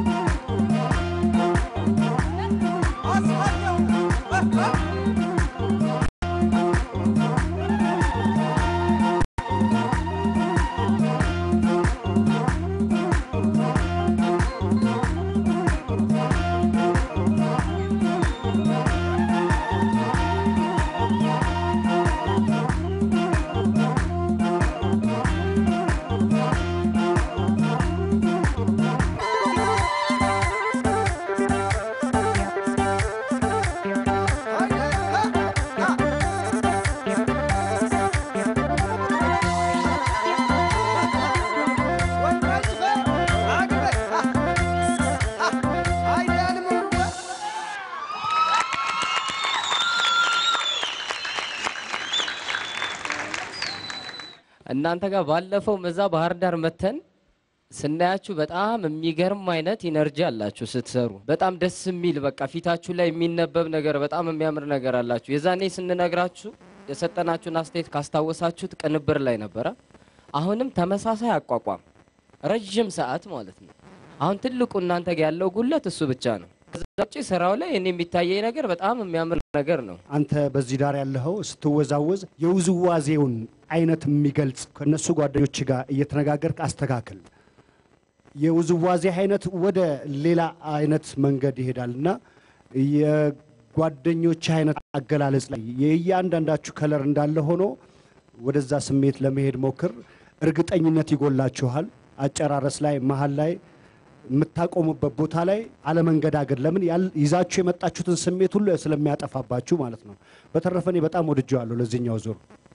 እናንተ ጋር ባለፈው መዛ ባህር ዳር መተን ስናያችሁ በጣም የሚገርም አይነት ኢነርጂ አላችሁ ስትሰሩ። በጣም ደስ የሚል በቃ ፊታችሁ ላይ የሚነበብ ነገር፣ በጣም የሚያምር ነገር አላችሁ። የዛኔ ስንነግራችሁ የሰጠናችሁን አስተያየት ካስታወሳችሁት ቅንብር ላይ ነበረ። አሁንም ተመሳሳይ አቋቋም ረዥም ሰዓት ማለት ነው። አሁን ትልቁ እናንተ ጋር ያለው ጉለት እሱ ብቻ ነው። ከዛ ውጭ ስራው ላይ እኔ የሚታየኝ ነገር በጣም የሚያምር ነገር ነው። አንተ በዚህ ዳር ያለኸው ስትወዛወዝ የውዝዋዜውን አይነት የሚገልጽ ከነሱ ጓደኞች ጋር እየተነጋገርክ አስተካክል። የውዝዋዜ አይነት ወደ ሌላ አይነት መንገድ ይሄዳል እና የጓደኞች አይነት አገላለጽ ላይ የእያንዳንዳችሁ ከለር እንዳለ ሆኖ ወደዛ ስሜት ለመሄድ ሞክር። እርግጠኝነት ይጎላችኋል። አጨራረስ ላይ መሀል ላይ የምታቆሙበት ቦታ ላይ አለመንገዳገድ፣ ለምን ያል- ይዛችሁ የመጣችሁትን ስሜት ሁሉ ስለሚያጠፋባችሁ ማለት ነው። በተረፈ እኔ በጣም ወድጀዋለሁ ለዚህኛው ዙር።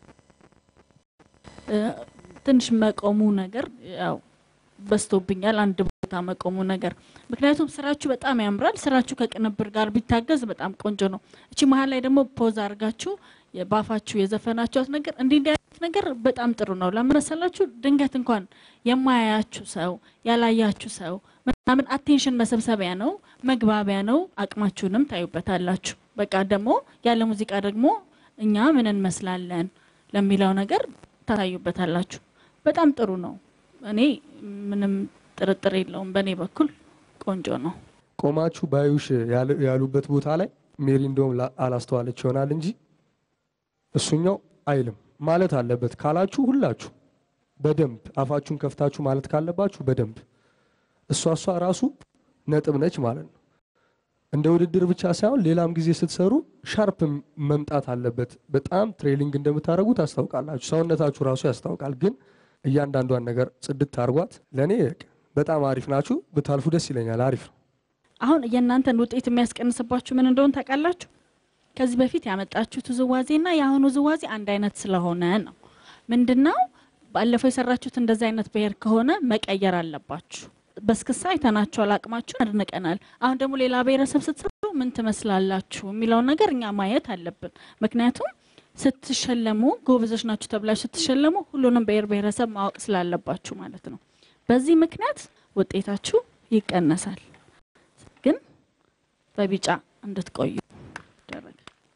እ፣ ትንሽ መቆሙ ነገር ያው በዝቶብኛል። አንድ ቦታ መቆሙ ነገር ምክንያቱም ስራችሁ በጣም ያምራል። ስራችሁ ከቅንብር ጋር ቢታገዝ በጣም ቆንጆ ነው። እቺ መሀል ላይ ደግሞ ፖዝ አድርጋችሁ የ- ባፋችሁ የዘፈናችኋት ነገር እንዲህ እንዲህ አይነት ነገር በጣም ጥሩ ነው። ለምን መሰላችሁ? ድንገት እንኳን የማያያችሁ ሰው ያላያችሁ ሰው ምናምን አቴንሽን መሰብሰቢያ ነው፣ መግባቢያ ነው። አቅማችሁንም ታዩበታላችሁ። በቃ ደግሞ ያለ ሙዚቃ ደግሞ እኛ ምን እንመስላለን ለሚለው ነገር ታዩበታላችሁ። በጣም ጥሩ ነው። እኔ ምንም ጥርጥር የለውም። በእኔ በኩል ቆንጆ ነው። ቆማችሁ ባዩሽ ያሉ- ያሉበት ቦታ ላይ ሜሪ እንደውም ላ- አላስተዋለች ይሆናል እንጂ እሱኛው አይልም ማለት አለበት ካላችሁ ሁላችሁ በደንብ አፋችሁን ከፍታችሁ ማለት ካለባችሁ በደንብ እሷ እሷ ራሱ ነጥብ ነች ማለት ነው። እንደ ውድድር ብቻ ሳይሆን ሌላም ጊዜ ስትሰሩ ሻርፕ መምጣት አለበት። በጣም ትሬሊንግ እንደምታደርጉ ታስታውቃላችሁ። ሰውነታችሁ ራሱ ያስታውቃል። ግን እያንዳንዷን ነገር ጽድት አርጓት። ለእኔ በጣም አሪፍ ናችሁ። ብታልፉ ደስ ይለኛል። አሪፍ ነው። አሁን የእናንተን ውጤት የሚያስቀንስባችሁ ምን እንደሆነ ታውቃላችሁ? ከዚህ በፊት ያመጣችሁት ውዝዋዜና የአሁኑ ውዝዋዜ አንድ አይነት ስለሆነ ነው። ምንድነው ባለፈው የሰራችሁት እንደዚህ አይነት ብሔር ከሆነ መቀየር አለባችሁ። በስክሳ አይተናችኋል፣ አቅማችሁን አድንቀናል። አሁን ደግሞ ሌላ ብሔረሰብ ስትሰሩ ምን ትመስላላችሁ የሚለውን ነገር እኛ ማየት አለብን። ምክንያቱም ስትሸለሙ ጎበዞች ናችሁ ተብላችሁ ስትሸለሙ ሁሉንም ብሔር ብሔረሰብ ማወቅ ስላለባችሁ ማለት ነው። በዚህ ምክንያት ውጤታችሁ ይቀነሳል። ግን በቢጫ እንድትቆዩ ይደረጋል።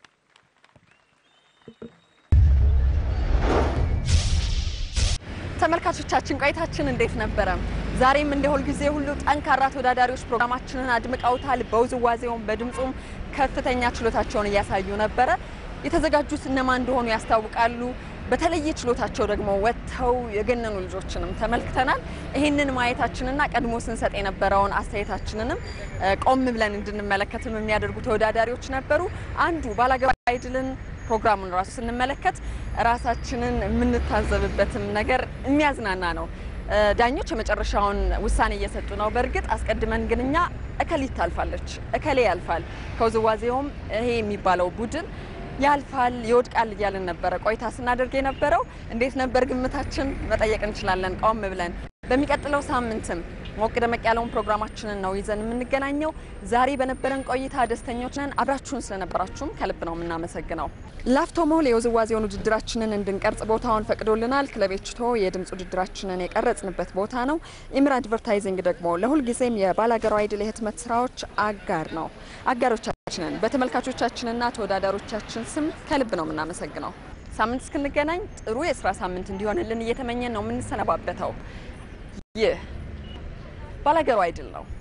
ተመልካቾቻችን ቆይታችን እንዴት ነበረ? ዛሬም እንደ ሁልጊዜ ሁሉ ጠንካራ ተወዳዳሪዎች ፕሮግራማችንን አድምቀውታል። በውዝዋዜውም በድምፁም ከፍተኛ ችሎታቸውን እያሳዩ ነበረ። የተዘጋጁት እነማን እንደሆኑ ያስታውቃሉ። በተለየ ችሎታቸው ደግሞ ወጥተው የገነኑ ልጆችንም ተመልክተናል። ይህንን ማየታችንና ቀድሞ ስንሰጥ የነበረውን አስተያየታችንንም እ፣ ቆም ብለን እንድንመለከትም የሚያደርጉ ተወዳዳሪዎች ነበሩ። አንዱ ባላገባ አይድልን ፕሮግራሙን ራሱ ስንመለከት ራሳችንን የምንታዘብበትም ነገር የሚያዝናና ነው። እ፣ ዳኞች የመጨረሻውን ውሳኔ እየሰጡ ነው። በእርግጥ አስቀድመን ግን እኛ እከሊት ታልፋለች፣ እከሌ ያልፋል፣ ከውዝዋዜውም ይሄ የሚባለው ቡድን ያልፋል፣ ይወድቃል እያልን ነበረ ቆይታ ስናደርግ የነበረው። እንዴት ነበር ግምታችን መጠየቅ እንችላለን ቆም ብለን። በሚቀጥለው ሳምንትም ሞቅ ደመቅ ያለውን ፕሮግራማችንን ነው ይዘን የምንገናኘው። ዛሬ በነበረን ቆይታ ደስተኞች ነን። አብራችሁን ስለነበራችሁም ከልብ ነው የምናመሰግነው። ላፍቶ ሞል የውዝዋዜውን ውድድራችንን እንድንቀርጽ ቦታውን ፈቅዶልናል። ክለቤችቶ የድምፅ ውድድራችንን የቀረጽንበት ቦታ ነው። ኢምር አድቨርታይዚንግ ደግሞ ለሁልጊዜም የባላገሩ አይድል የህትመት ስራዎች አጋር ነው። አጋሮቻችንን በተመልካቾቻችንና ተወዳዳሮቻችን ስም ከልብ ነው የምናመሰግነው። ሳምንት እስክንገናኝ ጥሩ የስራ ሳምንት እንዲሆንልን እየተመኘን ነው የምንሰነባበተው። ይህ ባላገሩ አይድል ነው።